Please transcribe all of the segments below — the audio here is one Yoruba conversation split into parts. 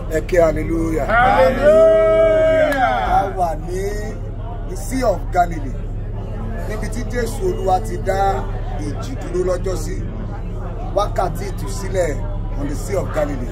ẹ ké hallelujah. Hallelujah. a wà ní the sea of Galilee níbi tí Jésù Olúwa ti dá ìjì dúró lọ́jọ́ sí wákàtí ìtúsílẹ̀ on the sea of Galilee.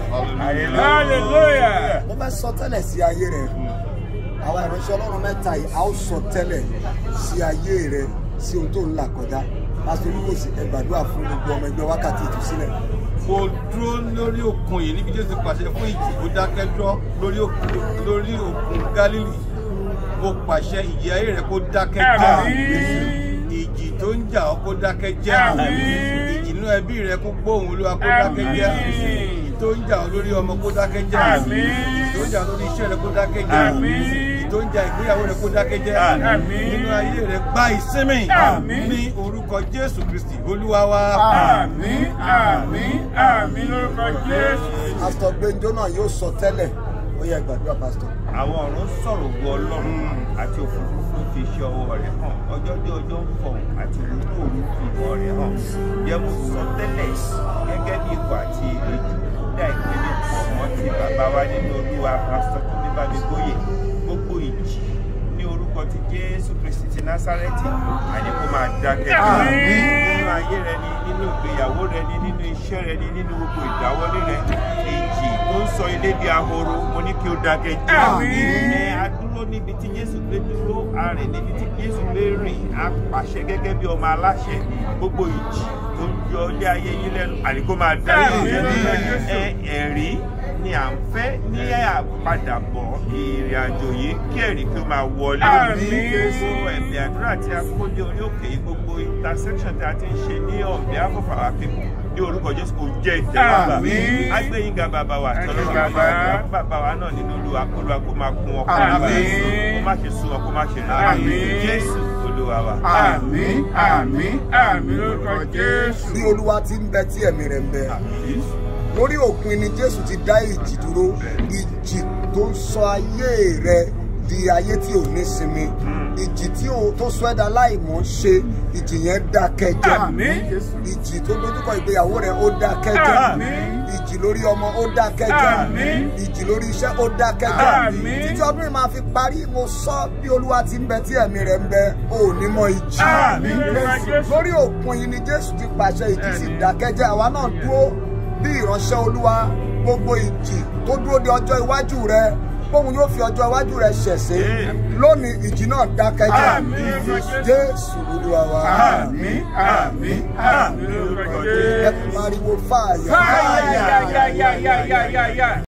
Hallelujah. mo fẹ́ sọ tẹ́lẹ̀ sí ayé rẹ̀ àwọn ìránṣẹ́ Ọlọ́run mẹ́ta yìí a ó sọ tẹ́lẹ̀ sí ayé rẹ̀ sí ohun tó ń là kọjá pásítọ̀ olúkòsì ẹ gbàdúrà fún gbogbo ọmọ ẹgbẹ́ wákàtí ìtúsílẹ̀. mo dúró lórí òkun yìí níbi jésù pàṣẹ fún ìjì kó dákẹ́ dúró lórí òkun lórí òkun gálílì mo pàṣẹ ìjì ayé rẹ kó dákẹ́ jẹ́ Àmín. ìjì tó ń jà ọ́ kó dákẹ́ jẹ́ Àmín. ìjì inú ẹbí rẹ kó gbóhùn olúwa kó dákẹ́ jẹ́ Àmín. ìjì tó ń jà ọ́ lórí ọmọ kó dákẹ́ jẹ́ Àmín. ìjì tó ń jà ọ́ lórí iṣẹ́ rẹ kó dákẹ́ jẹ́ Àmín. ìjì tó ń jà ìgbéyàwó rẹ kó dákẹ́ jẹ́ Àmín. nínú ayé rẹ gba ìsinmi Àmín. ní orúkọ jésù kristi olúwa wa. Àmín, àmín, àmín lórúkọ Jésù. pásítọ̀ Gbẹ́njọ́ náà yóò sọ tẹ́lẹ̀ ó yẹ gbàdúrà pásítọ̀. àwọn ọ̀run sọ̀rọ̀ ògo ọlọ́run àti òfurufú fi iṣẹ́ ọwọ́ rẹ̀ hàn ọjọ́ dé ọjọ́ ń fọ̀hún àti òru òru fi ìmọ̀ rẹ̀ hàn jẹ́ mo sọ tẹ́lẹ̀ gẹ́gẹ́ bí ikọ̀ àti ejò dá ìpele pọ̀ mọ́ ti bàbá wa nínú olúwa pásítọ̀ tó ní bámi gbóyè gbogbo ìjì ní orúkọ ti jésù kristi ti násárẹ́tì àní kó máa dákẹ́ Àmín. nínú ayé rẹ ni nínú ìgbéyàwó rẹ ni nínú iṣẹ́ rẹ ni nínú gbogbo ìdáwọ́lé rẹ ìjì tó ń sọ ilé di ahoro mo ní kí ó dákẹ́ jẹ́ Àmín. ẹ a dúró níbi tí jésù gbé dúró a rìn níbi tí jésù gbé rìn a pàṣẹ gẹ́gẹ́ bí ọmọ aláṣẹ gbogbo ìjì tó ń yọ ilé ayé yín lẹ́nu àníkó máa dá Àmín. ẹ ẹ̀rí ni à ń fẹ́ ní àpadàbọ̀ ìrìn àjò yìí kí ẹ̀rí kí ó máa wọlé Àmín. gbogbo ẹ̀bẹ̀ àdúrà tí a kó dé orí òkè yìí gbogbo intersection tí a ti ń ṣe ní on behalf of our people ní orúkọ jésù kò jẹ́ ìtẹ́wọ́gbà Àmín. agbẹ́yìnga bàbá wa Ẹ ṣé tọ́lọ́run bàbá. bàbá bàbá wa náà nínú olúwa olúwa kó máa kún ọkọ Àmín. kó má ṣe sún wọn kó má ṣe rẹ Àmín. jésù olúwa wa. Àmín, àmín, àmín lórúkọ Jésù. bí olúwa ti ń bẹ tí ẹ̀mí rẹ̀ ń bẹ lórí òpin ni jésù ti dá ìjì dúró ìjì tó ń sọ ayé rẹ di ayé tí ò ní sinmi ìjì tí ò tó sọ ẹ̀dá láìmọ̀ ṣe ìjì yẹn dákẹ́ jẹ́ Àmín. ìjì tó dojúkọ ìgbéyàwó rẹ ó dákẹ́ jẹ́ Àmín. ìjì lórí ọmọ ó dákẹ́ jẹ́ Àmín. ìjì lórí iṣẹ́ ó dákẹ́ jẹ́ Àmín. títí ọdún yìí máa fi parí mo sọ bí olúwa ti ń bẹ tí ẹ̀mí rẹ̀ ń bẹ ò ní mọ ìjì Àmín lórúkọ Jésù. lórí òpin yìí ni jésù ti pàṣẹ ìjì sì dákẹ́jẹ́ àwa náà dúró bí ìránṣẹ́ olúwa gbogbo ìjì tó dúró de ọjọ́ iwájú rẹ bóun yóò fi ọjọ́ iwájú rẹ ṣẹ̀ṣẹ̀ lónìí ìjì náà dákẹ́jẹ́ Àmín lórúkọ Jésù. jésù olúwa wa Àmín, àmín, àmín lórúkọ ẹ Jésù. pariwo fáàyà Fáyà, yá, yá, yá, yá, yá, yá.